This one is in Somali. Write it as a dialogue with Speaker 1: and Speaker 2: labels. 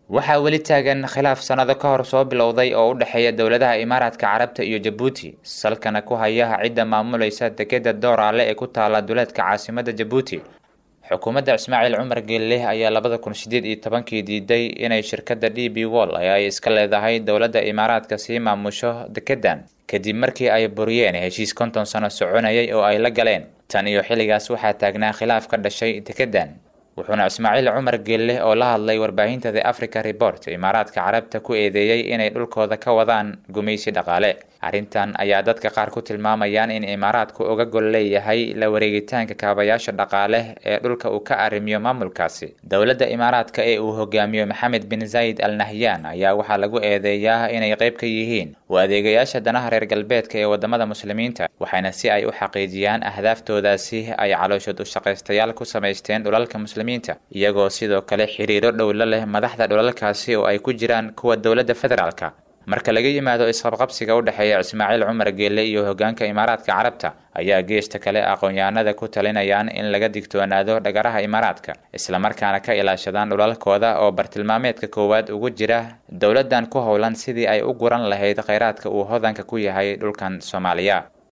Speaker 1: waxaa weli taagan khilaaf sannado ka hor soo bilowday oo u dhexeeya dowladaha imaaraadka carabta iyo jabuuti salkana ku haya cidda maamulaysa dekeda dooraale ee ku taala duleedka caasimada jabuuti xukuumadda ismaaciil cumar geelleh ayaa labada kun sideed iyo tobankii diiday inay shirkadda d b wall ee ay iska leedahay dowladda imaaraadka sii maamusho dekedan kadib markii ay buriyeen heshiis konton sano soconayay oo ay la galeen tan iyo xilligaas waxaa taagnaa khilaaf ka dhashay dekedan wuxuuna ismaaciil cumar geelleh oo la hadlay warbaahinta the africa report imaaraadka carabta ku eedeeyey inay dhulkooda ka wadaan gumaysi dhaqaale arrintan ayaa dadka qaar ku tilmaamayaan in imaaraadku uga gol leeyahay la wareegitaanka kaabayaasha dhaqaale ee dhulka uu ka arrimiyo maamulkaasi dowladda imaaraadka ee uu hogaamiyo maxamed bin zayd al nahyan ayaa waxaa lagu eedeeyaa inay qayb ka yihiin u adeegayaasha danaha reer galbeedka ee wadamada muslimiinta waxaana si ay u xaqiijiyaan ahdaaftoodasi ay calooshood u shaqaystayaal ku samaysteen dhulalka muslimiinta iyagoo sidoo kale xiriiro dhow la leh madaxda dhulalkaasi oo ay ku jiraan kuwa dowladda federaalka marka laga yimaado isqabqabsiga u dhexeeya ismaaciil cumar geelle iyo hogaanka imaaraadka carabta ayaa geesta kale aqoon-yahanada ku talinayaan in laga digtoonaado dhagaraha imaaraadka islamarkaana ka ilaashadaan dhulalkooda oo bartilmaameedka koowaad ugu jira dowladdan ku howlan sidii ay u guran lahayd kheyraadka uu hodanka ku yahay dhulkan soomaaliya